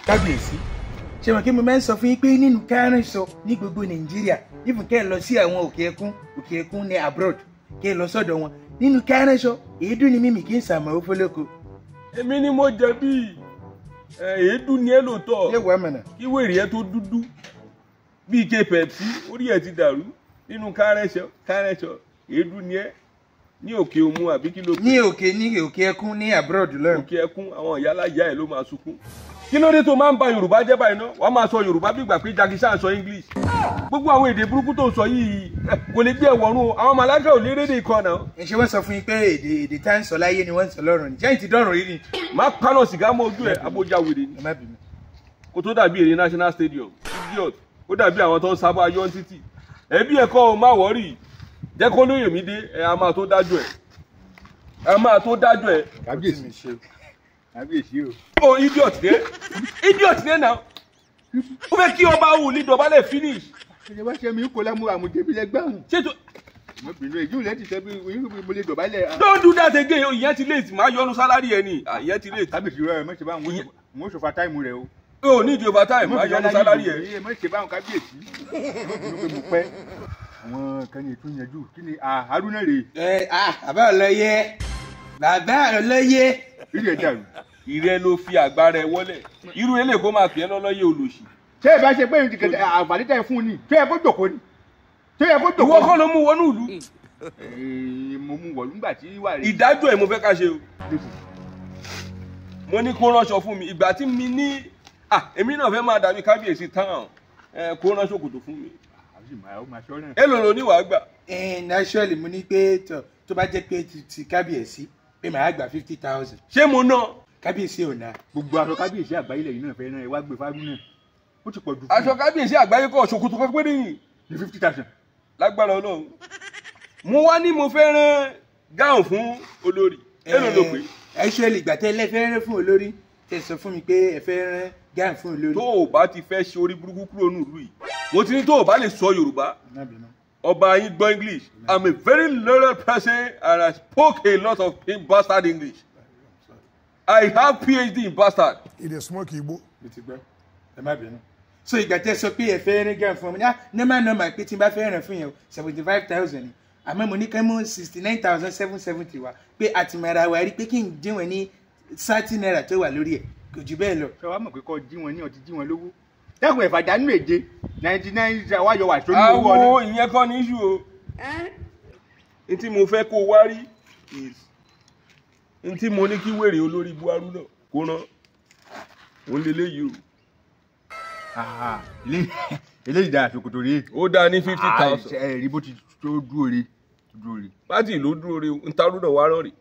kábíyèsí ṣe mọ̀ kí mo máa ń sọ fún yín pé nínú kárìn sọ ní gbogbo nàìjíríà even kẹ́ ẹ lọ sí àwọn òkè ẹkún òkè ẹkún ní abroad kẹ́ ẹ lọ sọ́dọ̀ wọn nínú kárìn sọ èédú ni mímì kí n sàmọ́ ó fọlọ́kọ. èmi ni mo jẹ̀bi ẹ, èédú ni ẹ lóòótọ́ yé wàá mọ̀nà. kí wèrè ẹ tó dúdú bíi ike pẹ̀pì orí ẹ ti dàrú nínú kárẹ́ṣọ kárẹ́ṣọ èédú ni ẹ ní òkè òmu àbí kí ló ní òkè ní òkè ẹkún ní abroad lọ́rùn. òkè ẹkún àwọn ìyálàyà ẹ ló máa sunkún kí ló dé tó máa ń ba yorùbá jẹ́ báyìí náà wàá máa sọ yorùbá bí ìgbà pé jakisa sọ english gbogbo àwọn èdè burúkú tó ń sọ yìí ẹ, kò lè gbé ẹwọ̀run o àwọn màláíkà ò lè rédè kan náà ẹ ṣe wọ́n sọ fún yín pé èdè èdè tá ń sọ láyé ni wọ́n ń sọ lọ́rùn ni jẹ́yìn ti dọ́rùn rí ni. má paná sìgá mọ́ ojú ẹ abójá wèrè ni ẹ má bínú. kó tó dàbí èrè national stadium idiot ó dàbí àwọn tó ń sábà yọ títì ẹbí ẹ̀kọ́ ò má wọ́rì jẹ́ kó lóye mi dé ẹ a máa tó dájọ́ ẹ a máa tó dájọ́ ẹ kábíyèsí mi ṣe. kábíyèsí o. o idiot ní idiot ní náà ó fẹ́ kí ọba wù ní dọ̀bálẹ̀ finish ṣe wá ṣe mi kó lámú àmùjẹbí lẹgbẹrún. ṣètò mo bínú èyí ò lẹ́tì sẹ́bi mo lè dọ̀bálẹ̀. don't do that again o ìyẹn ti late máa yọnu sálárì ẹ ni Ah, ìyẹn ti late kábíyèsí rẹ mọ̀ ṣe bá wọn mo ṣòfà táìmù rẹ o. o ní ìdí overtime máa yọnu sálárì ẹ mọ̀ ṣe bá wọn kábíyèsí. mo bínú pé mo pẹ́. àwọn kan ní ètò ìyànjú kí ni ah, haruna rè ẹ ah bàbá ọlọyẹ bàbá ọlọyẹ. rí ẹ dàrú. ìrẹ ló fi àgbára ẹ wọlẹ̀ irú ilé kó máa pè é lọ́lọ́yẹ olòṣì ṣé ẹ bá ṣe pé ìdìkẹ̀tẹ̀ àǹfààní tẹ̀ fún un ni ṣé ẹ kó jòkó ni ṣé ẹ kó jòkó ìwọ kọ́ ló mú wọnú ìlú Ee, mo mú wọ̀ nígbà tí wà rí. ìdájọ́ ẹ̀ mo fẹ́ ká ṣe o mo ní kó ránṣọ fún mi ìgbà tí mi ní ah èmi náà fẹ́ máa dàbí kábíyèsí tán ẹ kó ránṣọ kòtò fún mi àbí màá ó máa ṣọ́ náà. èlò ló ní wàá gbà ẹ naturally mo ní pé tó tó bá jẹ́ pé ti ti kábíyèsí pé màá gbà fifty thousand ṣé mo ná kábíyèsí ò náà. gbogbo aṣọ kábíyèsí àgbáyé lẹ́yìn náà fẹ́ náà ẹ wá gbé fáwọn náà ó ti pọ̀ jù fún aṣọ kábíyèsí àgbáyé kọ ṣòkòtò kan péré yìí ní fifty thousand. lágbára ọlọ́run mo wá ní mo fẹ́ rán gáùn fún olórí èlò ló pé actually ìgbà tẹ́ ẹ fẹ́ rán fún olórí tẹ́ sọ fún mi pé ẹ fẹ́ rán gáà fún olórí. tó o bá ti fẹ́ ṣe orí burúkú kúrò nílùú yìí mo ti ní tó o bá lè sọ yorùbá Má bínú. ọba yín gbọ́ english i'm a very learned person and i spoke a lot of bastard english i have phd in bastard. e dey smoke igbo. mo ti gbọ́ ẹ má bínú. so ìgbà tẹ́ sọ pé ẹ fẹ́ rán gáà fún mi ní ah normal normal pé tí n bá fẹ́ rán fún yẹn o seventy five thousand ni àmọ́ mo ní ká mú sixty nine thousand seven seventy wa pé àtìmọ̀ra wa rí pé kí n dín wọn ní thirty naira tó wà lórí ẹ̀ kò jù bẹ́ẹ̀ lọ. ṣé wàá mọ̀ pé kọ́ jí wọn ní ọtí jí wọn lówó. dẹ́kun ẹ̀fà dánú èje ninety nine wá yọ wà sórí owó àwo ọ̀nà. ìyẹn kọ́ ní iṣu o n tí mo fẹ́ kó o wá rí is n tí mo ní kí wèrè olórí buhari náà kó rán òun lè léyìí o Ah, ilé- eléyìí dára ṣòkòtò rèé. ó dáa ní fifty Ah, thousand ẹ rí bó ti tó dúró re dúró re. pátì ló dúró re n tarú náà wá rán rè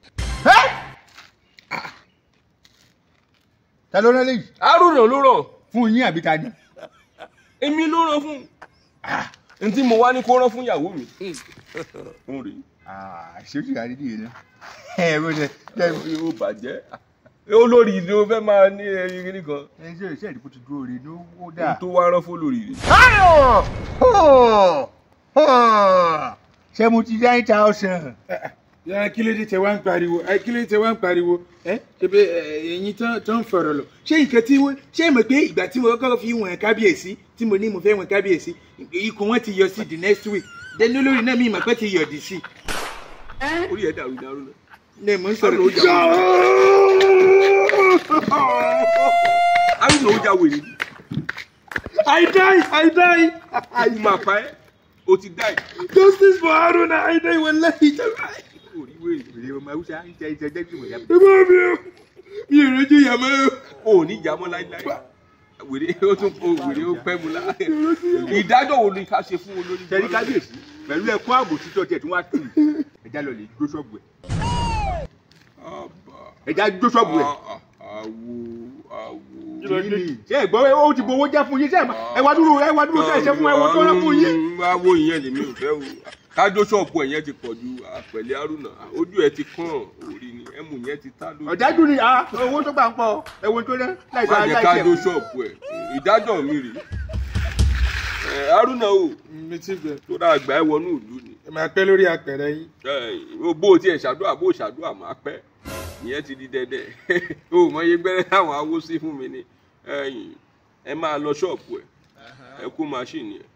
ta ló rán léyìí arúnà ló ràn fún yín àbí ta ni. èmi ló ràn fún n tí mo wá ní kó rán fún ìyàwó mi fún rè àṣírí ìyá dídì yìí náà. ẹ bó ṣe ṣe ó bàjẹ́ olórí ni ó fẹ́ máa ní ẹyin kìíní kan ẹ ṣe ṣe ìdìbò ti dúró re ló wó n dáa. tó wá rán fún olórí rè ṣé mo ti nine thousand. yàrá kí ló dé tẹ wá ń pariwo ẹ kí ló dé tẹ wá ń pariwo ẹ ṣebí ẹyin tán tán ń fọ̀rọ̀ lọ ṣé nǹkan tí wọn ṣé mọ̀ pé ìgbà tí mo kọ́kọ́ fi wọn kábíyèsí tí mo ní mo fẹ́ wọn kábíyèsí ikùn wọn ti yọ sí the next week then olórí náà mi ìmọ̀ pé ti yọ̀dì sí orí ẹ̀ dàrú ní arúnà. ní mo ń sọ̀rọ̀ arúnà ó já wèrè ni. I die I die ikú máa pa ẹ́ o ti dá ẹ̀. justice for Haruna I die wallahi tàbí. orí wèrè èrè ọmọ haúsá ń jẹ ìjẹ jẹ ìgbìmọ̀ yàtọ̀. ẹ bá mi o mi ò rojú ìyàmọ́ o. o ò ní ìjà mọ́ láíláí. wèrè ó tún o wèrè ó pẹ́ mu lá. ìdájọ́ wo ni ká ṣe fún olórí. tẹ̀lé kábíyèsí pẹ̀lú ẹ̀kọ́ ààbò títọ́ tiẹ̀ tí wọ́n á tù í ẹja lọ lè gbó ṣọ́ọ̀bù ẹ̀ ẹja gbó ṣọ́ọ̀bù ẹ̀. àwo àwo. kí ni ṣé ẹ̀gbọ́n ó ti gbowó jẹ́ fún yín ṣé ẹ wá dúró ẹ wá dúró tẹ̀ ṣe fún ẹ wọ́n tó rán fún yín. àwo ìyẹn lèmi ò fẹ́ o kájọ ṣọ́ọ̀bù ẹ̀ yẹn ti pọ̀ ju àpẹ̀lẹ̀ arúnà ojú ẹ̀ ti kàn orí ni ẹ̀mú yẹn ti tá lójú. ọ̀dájú ni a owó tó gbà ń pọ̀ ẹ̀wọ̀n tó rẹ́ láìsọ má jẹ́ aláìsẹ̀. kájọ ṣọ́ọ̀bù ẹ̀ ìdájọ́ mi rèé. ẹ̀ arúnà o mi ti bẹ̀ tó dáa gbà ẹ́ wọnú ìlú ni. ẹ máa pẹ́ lórí apẹ̀rẹ̀ yín. Ẹ, bó o tiẹ̀ ṣàdúrà bó o ṣàdúrà máa pẹ́ ìyẹn ti di dẹ́dẹ́ o mọ iye gbẹ́rẹ́ táwọn awo sí fún mi ni ẹ̀yin ẹ máa lọ ṣọ́ọ̀bù ẹ̀ ẹ kó máṣíìnì ẹ̀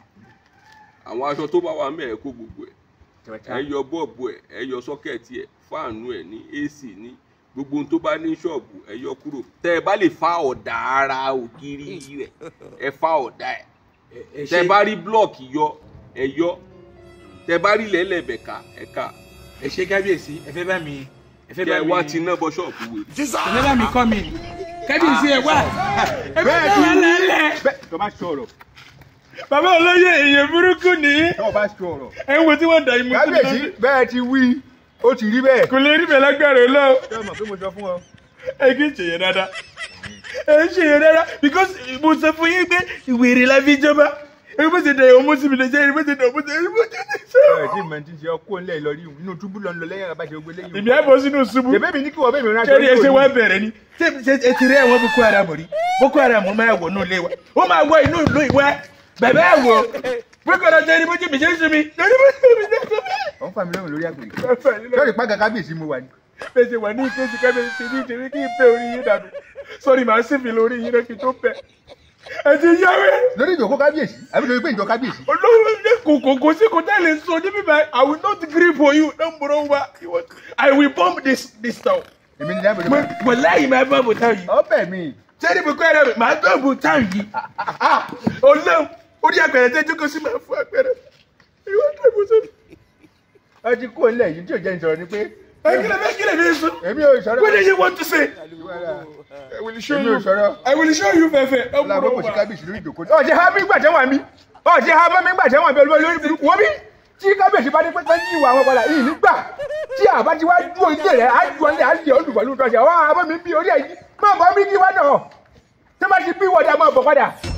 àwọn aṣọ tó bá wà mẹ́ ẹ kó gbogbo ẹ̀ ẹ yọ bọ́ọ̀bù ẹ̀ ẹ yọ sọ́kẹ̀tì ẹ̀ fáànù ẹ̀ ní ac ní gbogbo ohun tó bá ní ṣọ́ọ̀bù ẹ yọ kúrò tẹ́ ẹ bá lè fa ọ̀dà ara ògiri rẹ̀ ẹ fa ọ̀dà ẹ̀ ẹ tẹ́ ṣe bá rí blọọkì yọ ẹ yọ tẹ́ bá rí lẹ́lẹ̀bẹ̀ ká ẹ ká ẹ ṣe kábíyèsí ẹ fẹ́ bá mi ẹ fẹ́ kẹ́ bá ẹ mi wá ti ná bọ ṣọ́ọ̀bù wèrè. ẹ fẹ́ bá mi kọ́ mi kábíyèsí ẹ wá ẹ fẹ́ Bẹ́ẹ̀ bá ni. wà lálẹ́ bẹ́ẹ̀ tó bá sọ̀rọ̀ bàbá olóyè èèyàn burúkú nìyí tó bá sọ̀rọ̀ ẹ wo tí wọ́n dà yín mú sí mi kábíyèsí lọ́dún. bẹ́ẹ̀ ti wí ó ti rí bẹ́ẹ̀. kò lè rí bẹ́ẹ̀ lágbára ẹ lọ ṣé o mọ̀ pé mo sọ fún ọ. ẹ kì í ṣe yẹn dáadáa ẹ ń ṣe yẹn dáadáa because mo sọ fún yín pé ìwèrè la fi jọba ẹ bó ṣe dẹ̀ ọmọ sí mi lè ṣe ẹ bó ṣe dẹ̀ ọmọ sí mi lè ṣe ẹ tí mọ̀ tí ń ṣe ọkọ ńlẹ̀ lọ rí inú túbú lọ ń lọ lẹ́yìn àbájá ogbé lẹ́yìn. ìbí àbọ̀ sínú ṣubú ṣèbí mi ní kí wọ́n bẹ́ẹ̀ mi rán aṣọ kẹ́rì ẹ ṣe ojú wá òní. bẹ̀rẹ̀ ni ṣé ṣe ẹ ti rí ẹ̀wọ̀n boko haram rí boko haram máa wọ̀ inú ilé wa ó máa wọ inú ìlú ìwà bẹ̀bẹ̀ ẹ̀ wọ̀ boko haram jẹ́ ẹni bó ti mi ṣe ń sun mi ẹni bó ti mi ṣe ń sun mi. ọ̀ ń fà mí lọ́rùn lórí àgbèrè. Ẹ̀fẹ̀ nílò lórí pàgà kábíyèsí mo wà ní. bẹ́sẹ̀ wà ní ìkéjì kẹ́bẹ̀ ṣe ní ìdílé kí n bẹ́ orí yín dànù sọ́rí màá sì fi lórí yín náà kí n tó bẹ̀. ẹ ti yáwé lórí ìjòkó kábíyèsí àbí lórí pé ìjọ kábíyèsí. olówó ní kòkò kò sí kò tẹ́lẹ̀ sọ níbí báyìí I will not gree for you no mboro wa I will bomb this this town. èmi ní dábòdì mo máa. mo láyìí máa bá bùtá yìí ọbẹ̀ mi. sẹ́ni mo kọ́ ẹ̀rọ mi màá tó bùtá yìí olóhùn orí àpẹẹrẹ tẹ́jú kó sí máa fún àpẹẹrẹ ìwọ́n tó bù sí. ẹ ti kó ńlẹ̀ yìí tí ò jẹ́ ìsọ̀rọ̀ ni pé. ẹ kílẹ̀ bẹ́ẹ̀ kílẹ̀ bẹ́ẹ̀ sọ èmi ò sọ̀rọ̀. what do you want to say I will show èmi ò you sọ̀rọ̀. I will show you fẹ́fẹ́ ẹ láàbọ̀ mboro kò sí wa. kábíyèsí lórí ìjòkó. ọ̀ jẹ́ ha mi gbà tẹ́wọ̀n mi. ọ̀ jẹ́ ha mi gbà tẹ́wọ̀n mi olúwa lórí burúkú. wọ́n bí tí kábíyèsí bá dé pé pé yí ìwà àwọn padà yìí nígbà tí àbá ti wá dúró ilé rẹ̀ á ju ọlẹ́ á lè olùkọ́ lóòótọ́ ṣe àwọn àbọ̀ mi bí orí ẹ̀ yìí má bọ́ mi kí wá náà. tí wọ́n bá ti bí wọ́dà máa bọ̀ padà.